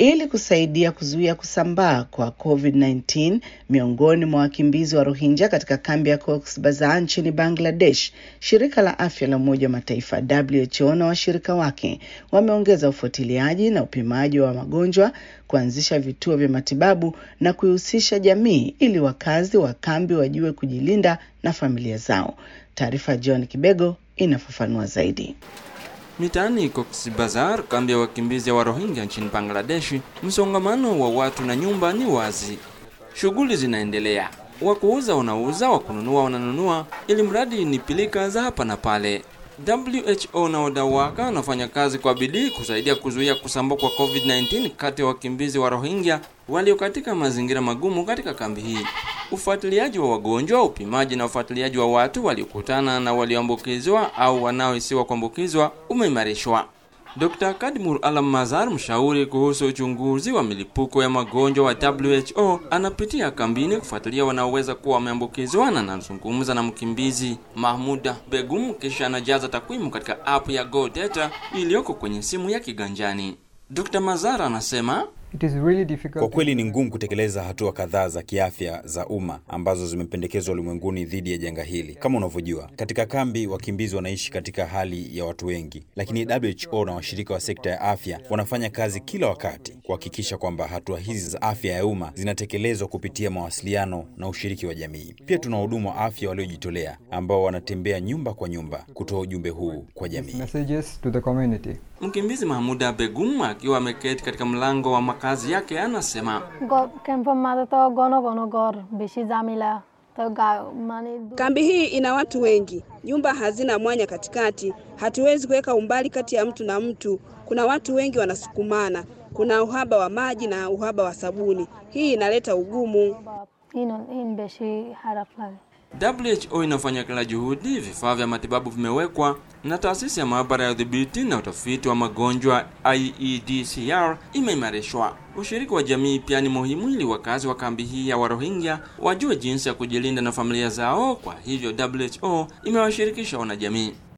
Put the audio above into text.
ili kusaidia kuzuia kusambaa kwa COVID-19 miongoni mwa wakimbizi wa Rohingya katika kambi ya Cox's Bazar nchini Bangladesh. Shirika la Afya la Umoja wa Mataifa WHO na washirika wake wameongeza ufuatiliaji na upimaji wa magonjwa, kuanzisha vituo vya matibabu na kuihusisha jamii ili wakazi wa kambi wajue kujilinda na familia zao. Taarifa John Kibego inafafanua zaidi. Mitaani Cox's Bazar, kambi ya wakimbizi wa Rohingya nchini Bangladesh, msongamano wa watu na nyumba ni wazi. Shughuli zinaendelea, wa kuuza wanauza, wa kununua wananunua, ili mradi ni pilika za hapa na pale. WHO na wadau wake wanafanya kazi kwa bidii kusaidia kuzuia kusambaa kwa COVID-19 kati ya wakimbizi wa Rohingya walio katika mazingira magumu katika kambi hii. Ufuatiliaji wa wagonjwa, upimaji na ufuatiliaji wa watu waliokutana na walioambukizwa au wanaohisiwa kuambukizwa umeimarishwa. Dr. Kadmur Alam Mazar, mshauri kuhusu uchunguzi wa milipuko ya magonjwa wa WHO, anapitia kambini kufuatilia wanaoweza kuwa wameambukizwa na anazungumza na mkimbizi Mahmuda Begum, kisha anajaza takwimu katika app ya Go Data iliyoko kwenye simu ya kiganjani. Dr. Mazar anasema It is really difficult. Kwa kweli ni ngumu kutekeleza hatua kadhaa za kiafya za umma ambazo zimependekezwa ulimwenguni dhidi ya janga hili. Kama unavyojua, katika kambi wakimbizi wanaishi katika hali ya watu wengi, lakini WHO na washirika wa sekta ya afya wanafanya kazi kila wakati kuhakikisha kwamba hatua hizi za afya ya umma zinatekelezwa kupitia mawasiliano na ushiriki wa jamii. Pia tuna wahudumu wa afya waliojitolea ambao wanatembea nyumba kwa nyumba kutoa ujumbe huu kwa jamii. Messages to the community. Mkimbizi Mahmuda Begum akiwa ameketi katika mlango wa makazi yake anasema ক্যাম্পৰ মাজতো ঘন ঘন ঘৰ বেছি জামিলা তো গা মানে Kambi hii ina watu wengi, nyumba hazina mwanya katikati, hatuwezi kuweka umbali kati ya mtu na mtu. Kuna watu wengi wanasukumana, kuna uhaba wa maji na uhaba wa sabuni. Hii inaleta ugumu. ইন ইন বেছি খারাপ লাগে WHO inafanya kila juhudi, vifaa vya matibabu vimewekwa na taasisi ya maabara ya udhibiti na utafiti wa magonjwa IEDCR imeimarishwa. Ushiriki wa jamii pia ni muhimu ili wakazi wa kambi hii ya Warohingya wajue jinsi ya kujilinda na familia zao. Kwa hivyo WHO imewashirikisha wanajamii.